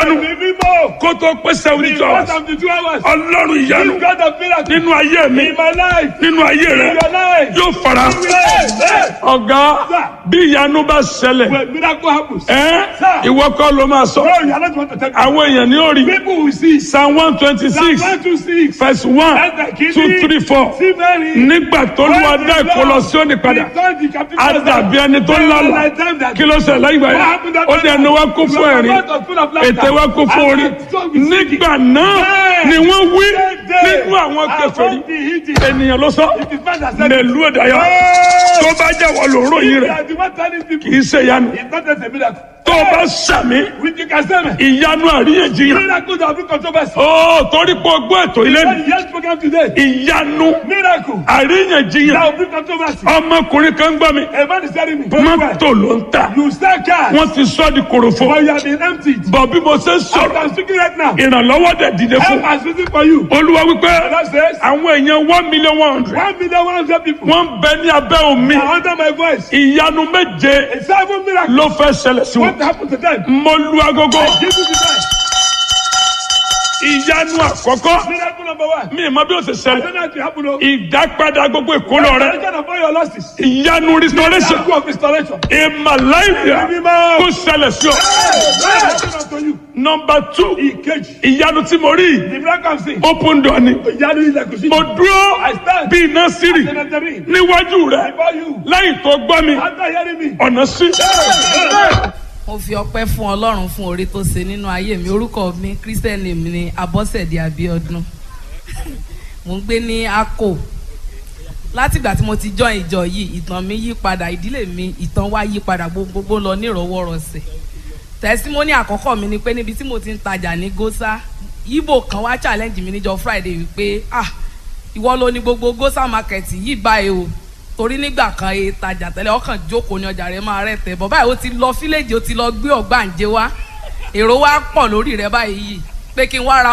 ìyanu Ẹ̀mí mímọ́. kó tó pé seventy two Because hours of the two hours. ọlọ́run ìyanu This God of miracle. nínú ayé mi In my life. nínú ayé rẹ In your life. yóò fara Amen. ọ̀gá bí ìyanu bá ṣẹlẹ̀ When miracle happens. ẹ́ Sir. ìwọ kọ́ ló máa sọ No, you are not going to tell me. àwọn èèyàn ní orí People will see. psalm one twenty Psalm six 126. verse one That's the key. two three four See Mary. nígbà tó lù wá dá ìkọlọ sí òní padà á dàbí ẹni tó lálà kí ló ṣẹlẹ̀ láyé ìgbà yẹn ó dẹ̀ ẹnu wa kún fún ẹ̀rín ètè wa kún fún orí nígbà náà ni wọ́n wí nínú àwọn kèfèrí ènìyàn ló sọ mẹlú ẹ̀dáyà tó bá jẹ́ wọ́n lòóró yìí rẹ̀ kì í ṣe ìyanu tó o bá sàmì ìyanu àríyànjiyàn Miracle that bring controversy. ó torí pé o gbọ́ ètò ilé When mi the yes program today. ìyanu Miracle àríyànjiyàn that will bring controversy. ọmọkùnrin kan gbọ́ mi A man is telling me. mọ́tò ló ń tà You sell cars. wọ́n ti sọ́ di korofo But you have been emptied. bọ̀ bí mo ṣe ń I sọ̀rọ̀ am speaking right now. ìrànlọ́wọ́ dẹ̀ dìde fún Help has risen for you. olúwa wípé That says àwọn èèyàn one million one hundred one million one hundred people wọ́n ń bẹ ní abẹ́ omi are under my voice. ìyanu méje A seven miracle. ló fẹ́ ṣẹlẹ̀ sí What wọn happened to them? mo lu agogo Give me the time. ìyanu àkọ́kọ́ Miracle number one. mi ì mọ bí ó ṣe I ṣẹlẹ̀ don't know if it happen. o. ìdápadà gbogbo ìkólọ rẹ Restoration of all your losses. ìyanu restoration Miracle of restoration. ìmàláìyà kó ṣẹlẹ̀ sí ọ. Restoration unto you. nọmba two Ìkejì. ìyanu tí mo rí The miracle I'm seeing. open door ni Ìyanu ilẹ̀kùn sí. mo dúró I stand. bí iná sírì Cemetery. níwájú rẹ Before you. lẹ́yìn tó gbọ́ mi After hearing me. ọ̀nà sí. mo fi ọpẹ́ fún Ọlọ́run fún oore tó ṣe nínú ayé mi orúkọ mi christian name ni Abọ́sẹ̀dé Abíọ́dún mo ń gbé ní Akko látìgbà tí mo ti join ìjọ yìí ìtàn mi yí padà ìdílé mi ìtàn wa yí padà gbogbo lọ nírọ̀wọ́rọ̀sẹ̀ tẹsímọ́nì àkọ́kọ́ mi ni pé níbi tí mo ti ń tajà ní Gósà Ìgbò kan wá challenge mi níjọ́ Friday wípé ah ìwọ ló ní gbogbo Gósà market yìí báyìí o torí nígbà kan e tajà tẹ́lẹ̀ ọkàn jókòó ní ọjà rẹ̀ máa rẹ̀ tẹ̀ bọ̀ báyìí ó ti lọ fíléèjì ó ti lọ gbé ọ̀gbàǹjẹ wá èrò wa pọ̀ lórí rẹ̀ báyìí pé kí n wá ra